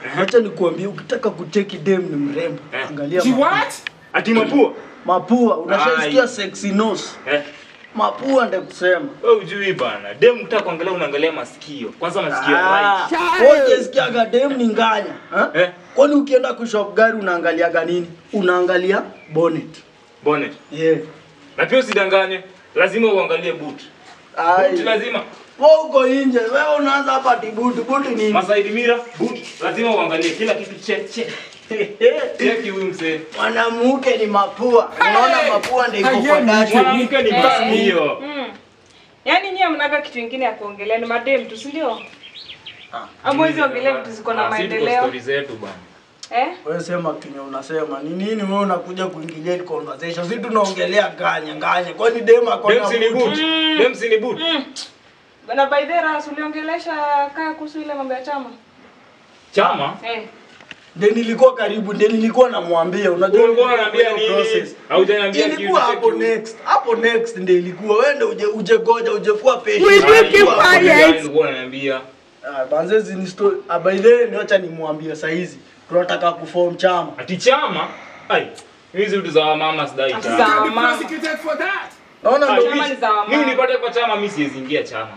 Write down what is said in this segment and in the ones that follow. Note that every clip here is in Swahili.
Acha nikuambie ukitaka kucheki dem ni mrembo. Eh. Angalia She mapua. what? Ati mapua. Mapua, unashasikia Ai. sexy nose. Eh. Mapua ndio kusema. Wewe ujui bana. Dem ukitaka kuangalia unaangalia masikio. Kwanza masikio Ah, right. wewe hujasikiaga dem ni nganya. ha? Eh. Kwani ukienda kushop gari unaangaliaga nini? Unaangalia bonnet. Bonnet. Yeah. Na pia usidanganye. Lazima uangalie boot. Ai. Boot lazima. Wewe uko nje, wewe unaanza hapa tibuti, buti nini? Masaidi mira, boot. Lazima uangalie kila kitu che che. Cheki huyu mzee. Mwanamke ni mapua. Unaona mapua ndio iko kwa Ai, ndani. Mwanamke ni Eh. masikio. Mm. Yaani nyie mnaga kitu kingine ya kuongelea ni madem tu, si ndio? Ama hizi ongelea vitu ziko na Ah, si tuko maendeleo. story zetu bana. Eh? Wewe sema kenye unasema ni nini? Wewe unakuja kuingilia hii conversation. Sisi tunaongelea ganya ganya. Kwani dem ako Dem na si ni buti? boot. Dem si ni boot. Na by the way, uliongelesha kaa kuhusu ile mambo ya chama? Chama. Eh. Ndio nilikuwa karibu, ndio nilikuwa namwambia. Unajua Ulikuwa nilikuwa unaniambia kwa hiyo nini? process. Haujaniambia kitu. Ilikuwa hapo cheki. next. Hapo next ndio ilikuwa. Wewe ndio uje uje goja uje kuwa patient. We do keep Ilikuwa hapo quiet. next. Ulikuwa unaniambia. Ah, banzezi ni story. Ah, by the way, niacha nimwambie saa hizi. Tunataka kuform chama. Ati chama? Ai. Hizi vitu za wamama sidai Ati chama. za- Can be mama. prosecuted for that. Naona Ah, ndio Chama ni za wamama. Mimi nipate kwa chama mimi siwezi ingia chama.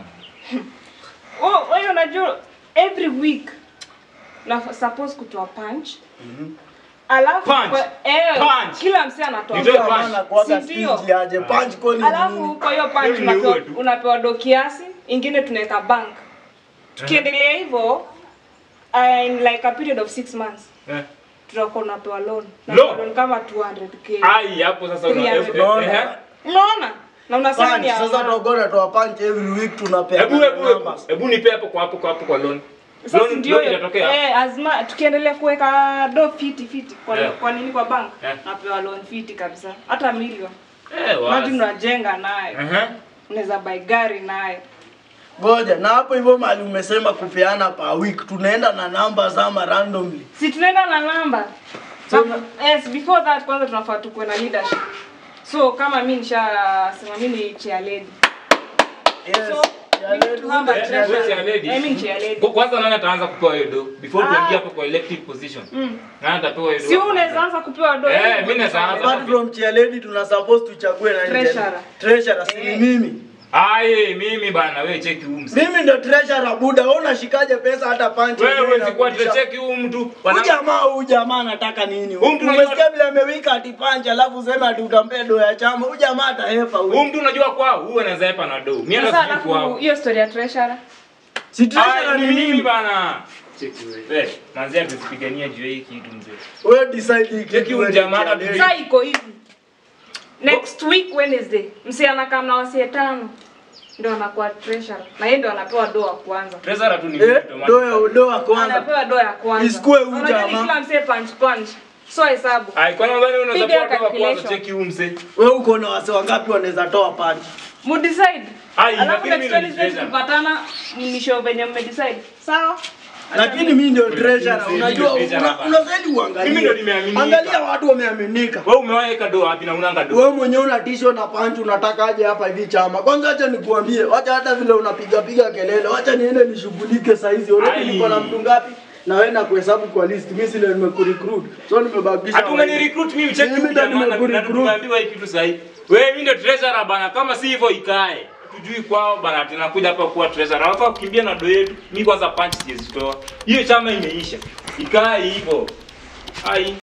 Oh, wewe unajua every week na suppose kutoa punch. Alafu Punch. kwa- eh, Punch. kila msee anatoa Nitoe punch. punch. maana kuaga Si ndio? stingy aje. Punch kwani ni Alafu nini? kwa hiyo punch Mimi ni unapewa, uwe tu. unapewa do kiasi, ingine tunaweka bank. Tukiendelea hivyo uh, in like a period of six months Eh. tutakuwa unapewa loan. Na Loan? loan kama 200k. Ai, hapo sasa una 300. eh, eh, Unaona? Unaona? Na unasema Punch. ni ya Sasa mama. tutakuwa tunatoa punch every week tunapea. Hebu hebu hebu. numbers. Hebu nipe hapo kwa hapo kwa hapo kwa loan. Sasa Loan ndio loan hiyo. itatokea. Eh, azma tukiendelea kuweka do fiti fiti kwa, Eh. kwa nini kwa bank? Eh. Napewa loan fiti kabisa. Hata milioni. Eh, Maji wazi. unajenga nayo. Aha. Unaweza buy gari nayo. Ngoja, na hapo hivyo mali umesema kupeana per week, tunaenda na numbers ama randomly. Si tunaenda na namba. So, Na- yes, before that kwanza tunafaa tukuwe na leadership. So kama mimi nishasema mimi ni chair lady. Yes. So, Ya we need lady, to have a ule Eh, chair wewe lady. si lady. I mean chair lady. Kwa- Kwanza nani ataanza kupewa hiyo do? Before Ah. tuingie hapo kwa elective position. Mm. Nani atapewa hiyo do? Si unaweza anza kupewa do. Eh, yani mimi naweza anza. Apart from chair lady tuna suppose tuchague nani tena? Treasurer. Treasurer si ni Eh. mimi. Ai, mimi bana wewe cheki huyu mzee. Mimi ndo treasurer buda, wewe unashikaje pesa hata punch Wewe yenyewe huwezi kuwa inakurudisha. cheki huyu mtu. Huyu Wana- jamaa huyu jamaa anataka nini? Huyu mtu Umesikia unajua- vile amewika ati punch alafu useme ati utampea do ya chama. Huyu jamaa atahepa Huyu huyu. mtu unajua kwao, huyu anaweza hepa na do. Mimi Sasa hata sijui alafu kwao. hiyo story ya treasurer. Si treasurer Ai, ni ni mimi mimi. bana. Cheki wewe. Eh, manzi atazipigania juu ya hii kitu mzee. Wewe decide hii Cheki kitu. huyu wewe jamaa chair hata lady. Sasa iko hivi. Next week Wednesday, msi anakaa na wasie tano. Ndio anakuwa treasurer. Na yeye ndio anapewa do wa kwanza. Treasurer tu ni Eh, automatic. do ya do ya kwanza. Anapewa do ya kwanza. Isikue huyu Unajua ni jamaa. kila msee punch punch. So hesabu. Ai, kwa nini unadhani unaweza Piga kuwa do wa kwanza calculation. cheki huyu mzee? Wewe uko na wase wangapi wanaweza toa punch? Mu decide. Ai, Alafu lakini next mimi ni Wednesday treasurer. tukipatana mnisho venye mme decide. Sawa? Lakini mimi ndio Wewe, treasurer. mimi Unajua ndio treasurer una- hapa. unastahili uangalie. Mimi ndio nimeaminika. Angalia watu wameaminika. Wewe umewahi weka do wapi na unanga do? Wewe mwenyewe una tisho na panchi unataka aje hapa hivi chama. Kwanza acha nikuambie, wacha hata vile unapiga piga kelele, wacha niende nishughulike saa hizi. Already Ai. niko na mtu ngapi? Na wewe na kuhesabu kwa list. Mimi sile nimekurecruit. So nimebakisha. Hata unani recruit mimi cheki Mimi huyu ndo jamaa na nimekurecruit. tunaambiwa hii kitu sahihi. Wewe mimi ndio treasurer bana, kama si hivyo ikae. Tujui kwao bana, tunakuja hapa kuwa treasurer. Hapa kukimbia na do yetu. Mimi kwanza punch sijazitoa. Hiyo chama imeisha. Ikae hivyo. Ai.